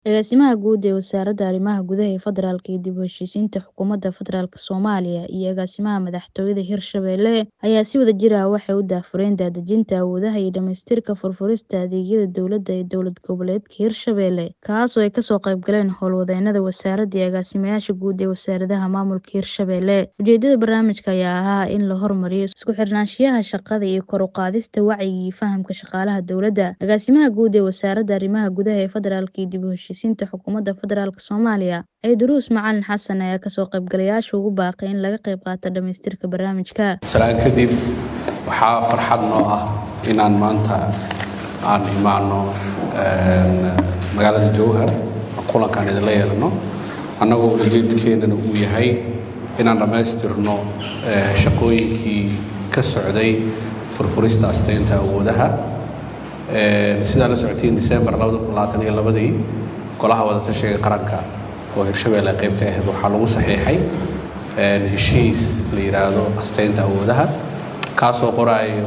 Agaasimaha Guud ee Wasaaradda Arrimaha Gudaha ee Federaalka iyo dib u heshiisiinta Xukuumadda Federaalk Soomaaliya iyo Agaasimaha Madaxtooyada Hirshabelle ayaa si wadajir ah waxay u daahfureen daadejinta awoodaha iyo dhamaystirka furfurista adeegyada dowladda ee dowlad goboleedka Hirshabelle, kaas oo ay kasoo qayb galeen howlwadeennada wasaaradda iyo agaasimayaasha guud ee wasaaradaha maamulka Hirshabelle. Ujeedada barnaamijka ayaa ahaa in la horumariyo isku xirnaanshiyaha shaqada iyo kor u qaadista wacyiga iyo fahamka shaqaalaha dowladda. Agaasimaha Guud ee Wasaaradda Arrimaha Gudaha ee Federaalka iyo dib u heshiisiinta Xukuumadda Federaalk Soomaaliya Ciidruus Macalin Xasan ayaa kasoo qaybgalayaasha ugu baaqay in laga qayb qaato dhamaystirka barnaamijka. salaan kadib waxaa farxad noo ah inaan maanta aan imaano magaalada jowhar kulankaan idinla yeelano annagoo ujeedkeennana uu yahay inaan dhammaystirno shaqooyinkii ka socday furfurista asteynta awoodaha sidaa la socotiin december ii golaha wadatashiga qaranka oo hirshabelle qayb ka ahayd waxaa lagu saxiixay heshiis la yidhaahdo asteynta awoodaha kaasoo qoraayo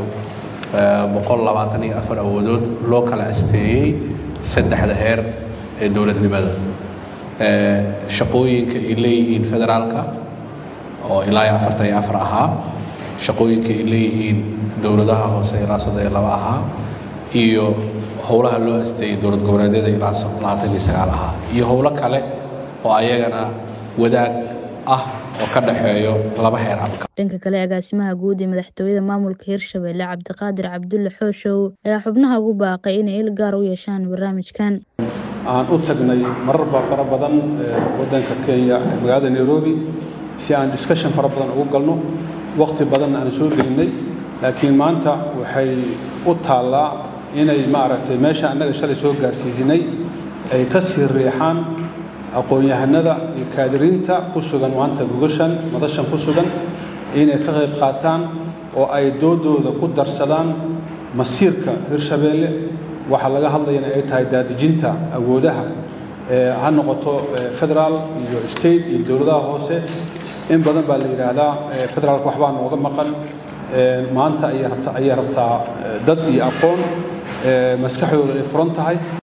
awoodood loo kala asteeyey saddexda heer ee dowladnimada shaqooyinka ay leeyihiin federaalka oo ilaa afartan iyo afar ahaa shaqooyinka ay leeyihiin dowladaha hoose ilaa soddon iyo laba ahaa iyo howlaha loo asteeyey dowlad goboleedyada ilaa labaatan iyo sagaal ahaa iyo howlo kale oo ayagana wadaag ah oo ka dhexeeyo laba heer abka dhanka kale agaasimaha guud ee madaxtooyada maamulka hirshabelle cabdiqaadir cabdulle xooshow ayaa xubnaha ugu baaqay inay il gaar u yeeshaan barnaamijkan aan u tagnay mararba fara badan waddanka kenya magaalada nairobi si aan discussion fara badan ugu galno waqti badanna aan soo gelinnay laakiin maanta waxay u taallaa inay maaragtay meesha annaga shalay soo gaarsiisinay ay ka sii riixaan aqoon-yahanada iyo kaadiriinta ku sugan maanta gogashan madashan ku sugan inay ka qayb qaataan oo ay doodooda ku darsadaan masiirka hirshabeelle waxaa laga hadlayana ay tahay daadejinta awoodaha ha noqoto federaal iyo state iyo dowladaha hoose in badan baa la yidhaahdaa federaalka waxbaa nooga maqan maanta ayay rabtaa dad iyo aqoon maskaxdooda ay furan tahay